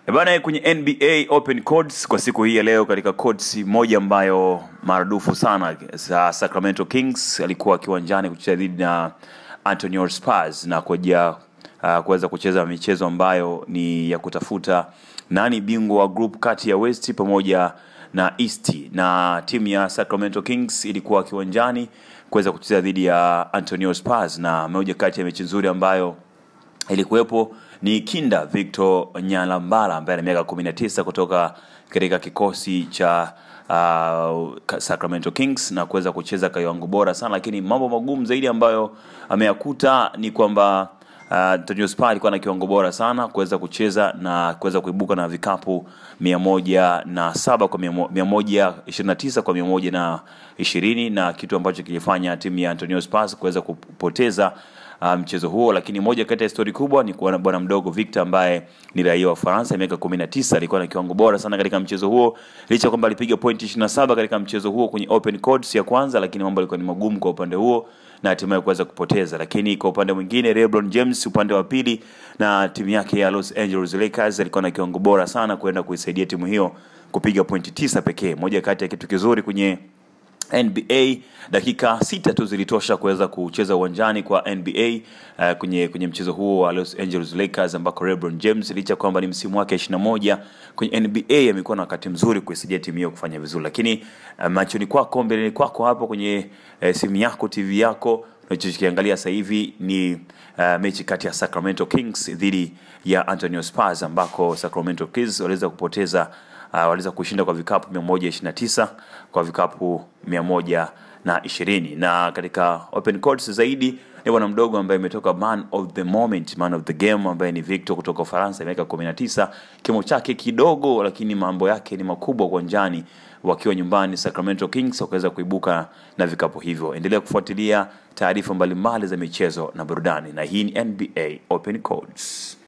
E bana, kwenye NBA Open Codes kwa siku hii ya leo, katika codes moja ambayo maarufu sana za Sacramento Kings alikuwa kiwanjani kucheza dhidi na Antonio Spurs na kuja uh, kuweza kucheza michezo ambayo ni ya kutafuta nani bingwa wa group kati ya West pamoja na East, na timu ya Sacramento Kings ilikuwa kiwanjani kuweza kucheza dhidi ya Antonio Spurs, na moja kati ya mechi nzuri ambayo ilikuwepo ni Kinda Victor Nyalambala ambaye ana miaka 19 kutoka katika kikosi cha uh, Sacramento Kings na kuweza kucheza kwa kiwango bora sana, lakini mambo magumu zaidi ambayo ameyakuta ni kwamba uh, Antonio Spurs alikuwa na kiwango bora sana kuweza kucheza na kuweza kuibuka na vikapu mia moja na saba kwa mia moja ishirini na tisa kwa mia moja na ishirini na kitu ambacho kilifanya timu ya Antonio Spurs kuweza kupoteza uh, mchezo huo. Lakini moja kati ya stori kubwa ni kuona bwana mdogo Victor ambaye ni raia wa Ufaransa, miaka 19, alikuwa na kiwango bora sana katika mchezo huo, licha kwamba alipiga pointi 27 katika mchezo huo kwenye open courts ya kwanza, lakini mambo yalikuwa ni magumu kwa upande huo na hatimaye kuweza kupoteza. Lakini kwa upande mwingine, LeBron James upande wa pili na timu yake ya Los Angeles Lakers alikuwa na kiwango bora sana kwenda kuisaidia timu hiyo kupiga pointi tisa pekee. Moja kati ya kitu kizuri kwenye NBA dakika sita tu zilitosha kuweza kucheza uwanjani kwa NBA uh, kwenye kwenye mchezo huo wa Los Angeles Lakers ambako LeBron James licha kwamba ni msimu wake 21 kwenye NBA amekuwa na wakati mzuri kuisaidia timu hiyo kufanya vizuri, lakini uh, machoni kwako mbeleni kwako hapo kwenye uh, simu yako TV yako unachokiangalia sasa hivi ni uh, mechi kati ya Sacramento Kings dhidi ya Antonio Spurs ambako Sacramento Kings waliweza kupoteza uh, waliweza kushinda kwa vikapu 129 kwa vikapu 120 na katika open courts zaidi ni bwana mdogo ambaye imetoka man of the moment man of the game ambaye ni Victor kutoka Ufaransa miaka 19 kimo chake kidogo lakini mambo yake ni makubwa uwanjani wakiwa nyumbani Sacramento Kings wakaweza kuibuka na vikapu hivyo endelea kufuatilia taarifa mbalimbali za michezo na burudani na hii ni NBA Open Codes